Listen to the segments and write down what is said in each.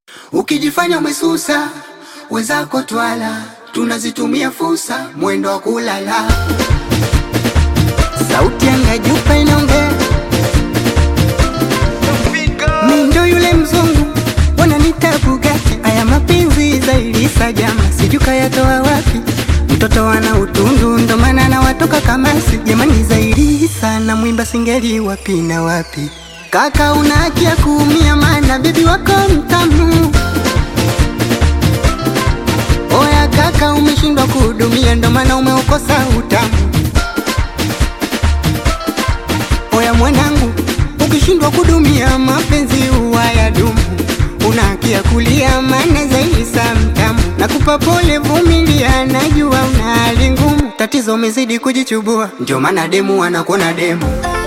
Ukijifanya umesusa, wenzako twala, tunazitumia fursa, mwendo wa kulala. Sauti ya Jupa inaongea, mi ndo yule mzungu, wananita Bugatti. Aya mapenzi zaidi sajama, sijui kayatoa wapi, mtoto wana utundu, ndo maana na watoka kamasi. Jamani, zaidi sana mwimba singeli wapi na wapi Kaka una haki ya kuumia, maana bibi wako mtamu. Oya kaka, umeshindwa kuhudumia, ndo maana umeukosa utamu. Oya mwanangu, ukishindwa kudumia mapenzi huwa ya dumu. Una haki ya kulia, maana zaidi sa mtamu. Nakupa pole, vumilia, najua una hali ngumu. Tatizo umezidi kujichubua, ndio maana demu anakuona demu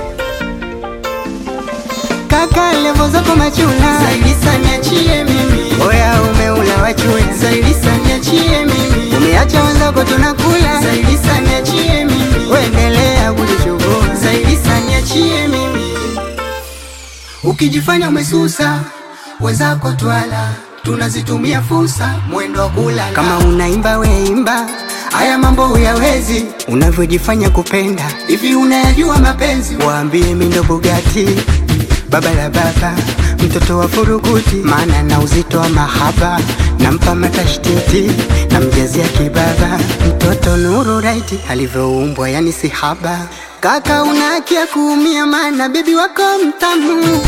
kaka levo zako machula zaidi sana niachie mimi oya umeula wachula zaidi sana niachie mimi umeacha wenzako tunakula zaidi sana niachie mimi uendelea kujichubua zaidi sana niachie mimi ukijifanya umesusa wenzako twala tunazitumia fursa mwendo wa kulala kama unaimba weimba haya mambo huyawezi unavyojifanya kupenda hivi unayajua mapenzi waambie mindo Bugatti baba la baba, mtoto wa furukuti, maana na uzito wa mahaba, nampa matashtiti, namjazia kibaba, mtoto nuru raiti alivyoumbwa, yani si haba. Kaka una haki ya kuumia, maana bibi wako mtamu.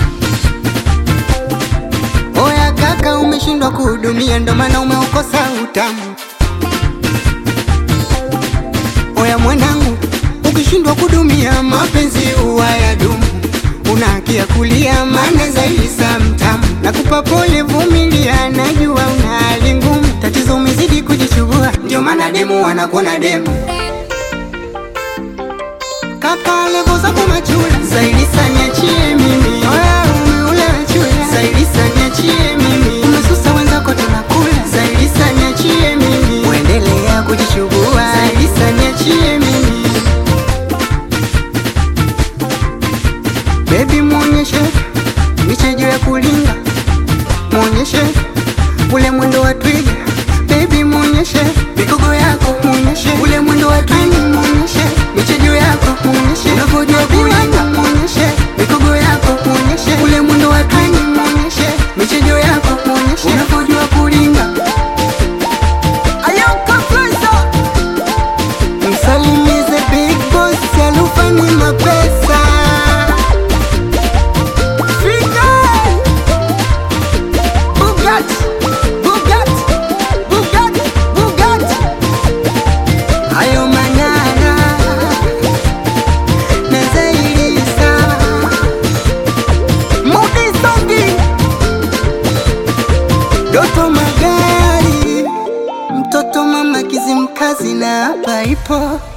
Oya kaka, umeshindwa kuhudumia, ndo maana umeukosa utamu. Oya mwanangu, ukishindwa kudumia, mapenzi huwa ya dumu una haki ya kulia, maana zaidi sa mtamu. Nakupa pole, vumilia, najua una hali ngumu, tatizo umezidi kujichubua, ndio maana demu wanakuona demu. Kaka levo zako machula, zaidi sa niachie mimi. Oya umeula chula, zaidi sa niachie mimi. Umesusa wenzako tunakula, zaidi sa niachie mimi. Uendelea kujichubua, zaidi sa niachie mimi. Baby muonyeshe michejo ya kulinga, muonyeshe ule mwendo wa twiga. Baby muonyeshe mikogo yako, muonyeshe ule mwendo wa twiga, muonyeshe michejo yako, muonyeshe unavyojua kulinga, muonyeshe mikogo yako, muonyeshe ule mwendo wa twiga, muonyeshe michejo yako, muonyeshe unavyojua kulinga. Msalimize big boss alufani mapesa Bugatti, Bugatti, Bugatti, Bugatti. Hayo manara na zaidi sana. Mudi Songi, Doto Magari, mtoto mama Kizimkazi na hapa ipo